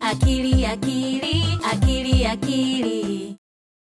akili akili akili akili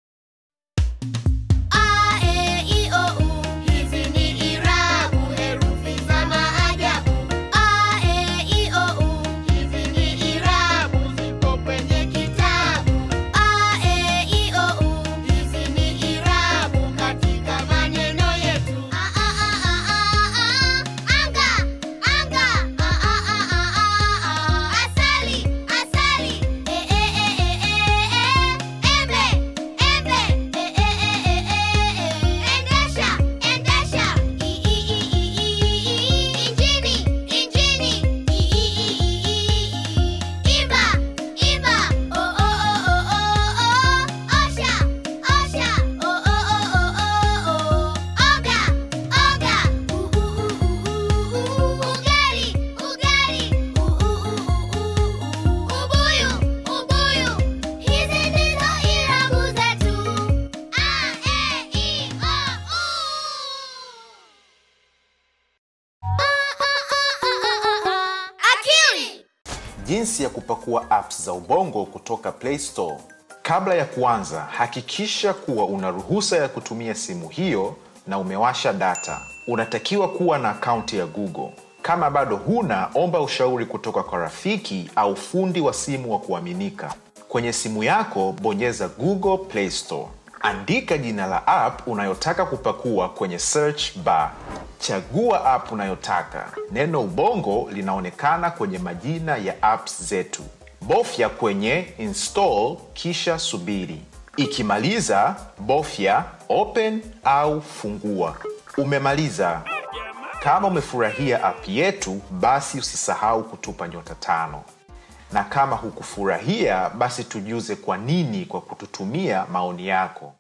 A, E, I, O, U. Hizi ni irabu, herufi za maajabu. A, E, I, O, U. Hizi ni irabu, zipo kwenye kitabu. A, E, I, O, U. Hizi ni irabu katika maneno yetu. A, a, a, a, a, a. Anga, anga. A, a, a, a, a, a. Asali, asali. E, e, e, e, e, e. Embe, embe. E, e, e, e, e, e. Endesha, endesha. I, i, i, i, i, i. Injini, injini. I, i, i, i, i, i. Imba, imba. O, o, o, o, o, o. Osha, osha. O, o, o, o, o, o. Oga, oga. U, u, u, u, u, u. Ugali, ugali. U, u, u, u, u, u. Ubuyu, ubuyu. Hizi ndizo irabu zetu. A, E, I, O, U. Akili. Jinsi ya kupakua apps za Ubongo kutoka Play Store. Kabla ya kuanza, hakikisha kuwa una ruhusa ya kutumia simu hiyo na umewasha data. Unatakiwa kuwa na akaunti ya Google. Kama bado huna, omba ushauri kutoka kwa rafiki au fundi wa simu wa kuaminika. Kwenye simu yako, bonyeza Google Play Store. Andika jina la app unayotaka kupakua kwenye search bar. Chagua app unayotaka. Neno Ubongo linaonekana kwenye majina ya apps zetu. Bofya kwenye install kisha subiri. Ikimaliza, bofya open au fungua. Umemaliza. Kama umefurahia app yetu, basi usisahau kutupa nyota tano, na kama hukufurahia, basi tujuze kwa nini kwa kututumia maoni yako.